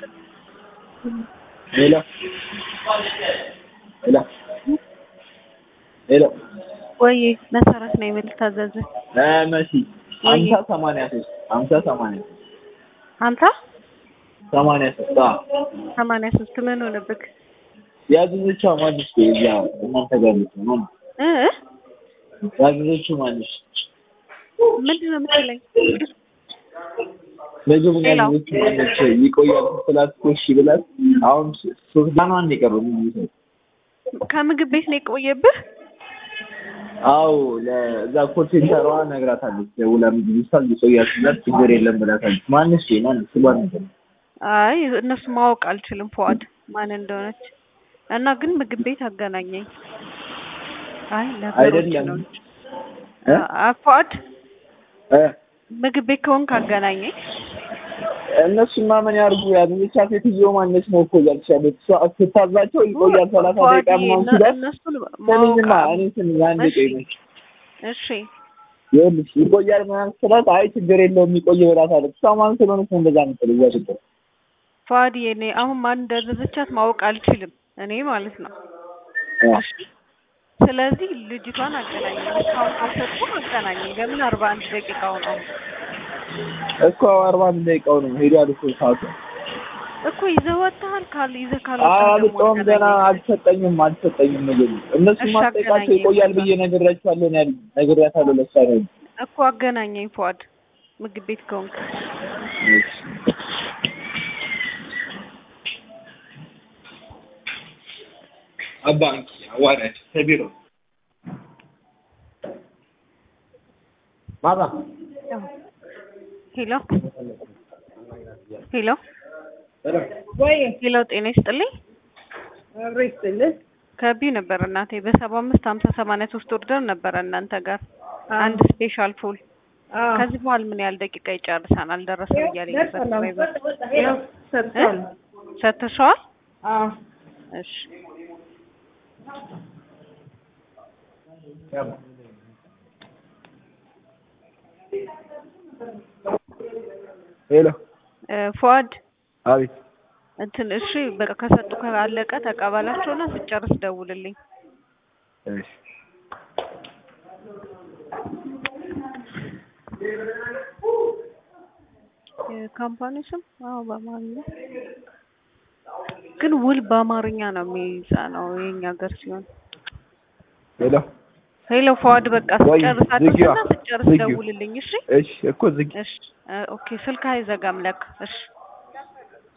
ሄሎ ሄሎ ሄሎ ወይ መሰረት ነው የምልታዘዝ እ መሲ ሀምሳ ሰማንያ ሶስት ሀምሳ ሰማንያ ሶስት ሀምሳ ሰማንያ ሶስት አዎ ሰማንያ ሶስት ምን ሆነብክ? ያዘዘችው ማንሽ እዚያ እናንተ ጋር ልትሆን ነው እ ያዘዘችው ማንሽ ምንድን ነው የምትለኝ? ምግቡን ሄሎ። ያዘዘችው ማንሽ ይቆያል ስላት እኮ እሺ ብላት አሁን ሶስት ዳኗን የቀረው ምን ከምግብ ቤት ነው የቆየብህ? አዎ ለዛ ኮል ሴንተሯ ነግራታለች። ደውላ ምግብ ይሳል ይቆያል ስላት ችግር የለም ብላታለች። ማንሽ ማንሽ ስሏን ነበር አይ እነሱ ማወቅ አልችልም ፉአድ ማን እንደሆነች እና ግን ምግብ ቤት አገናኘኝ። አይ ነገሮች አይደለም ነው እ አ- ፉአድ እ ምግብ ቤት ከሆንክ አገናኘኝ። እነሱማ ምን ያርጉ? ያዘዘቻ ሴትዮ ማነች ነው እኮ እያልሽ ያለች እሷ ስታዛቸው ይቆያል ሰላሳ ፉአድ ደቂቃ ምናምን እነ- ሲላት እነሱን ማወቅ ስሚኝማ አል- እኔ ስሚ አንድ እሺ። ቆይ ነች እሺ ይኸውልሽ ይቆያል ምናምን ስላት አይ ችግር የለውም የሚቆይ ብላታለች። እሷ ማን ስለሆነች ነው እንደዛ የምትለው እዛ ችግር ፉአድ የኔ አሁን ማን እንዳዘዘቻት ማወቅ አልችልም እኔ ማለት ነው። እሺ ስለዚህ ልጅቷን አገናኘኝ። እስካሁን ካልሰጡ አገናኘኝ። ለምን አርባ አንድ ደቂቃው ነው እኮ አርባ አንድ ደቂቃው ነው ሄዷል እኮ ሰዓቱ። እኮ ይዘህ ወጥተሃል። ካል ይዘህ አይ ካልወጣህ ደግሞ አልወጣሁም ገና አገናኘኝ። አልሰጠኝም አልሰጠኝም ምግቡ እነሱ እሺ፣ ማስጠይቃቸው አገናኘኝ ይቆያል በቃ። ብዬ ነግሬያቸዋለሁ ነው ያሉኝ። ነግሬያታለሁ ለእሷ ነው ያሉኝ። እኮ አገናኘኝ ፉአድ ምግብ ቤት ከሆንክ አባ አንቺ አዋራች ከቢሮ ማታ ሄሎ ሄሎ ወይ ሄሎ፣ ጤና ይስጥልኝ። አብሮ ይስጥልህ። ከቢ ነበር እናቴ በሰባ አምስት ሀምሳ ሰማንያ ሶስት ኦርደር ነበረ እናንተ ጋር አንድ ስፔሻል ፉል። አዎ ከዚህ በኋላ ምን ያህል ደቂቃ ይጨርሳል? አልደረሰም እያለኝ ነበር ድራይቨር። ያው ሰጥቷል። ሰጥተሸዋል? አዎ እሺ ሄሎ እ ፉአድ አቤት እንትን እሺ በቃ ከሰጡ ካለቀ ተቀበላቸውና ስጨርስ ደውልልኝ። እሺ የካምፓኒ ስም አዎ በአማርኛ ግን ውል በአማርኛ ነው የሚጻነው የኛ ሀገር ሲሆን። ሄሎ ሄሎ ፉአድ በቃ ወይ ስጨርስ ዝጊዋ፣ አድርስና ስጨርስ ዝጊው። ደውልልኝ። እሺ እሺ እኮ ዝግ እሺ እ ኦኬ ስልክ አይዘጋም ለካ። እሺ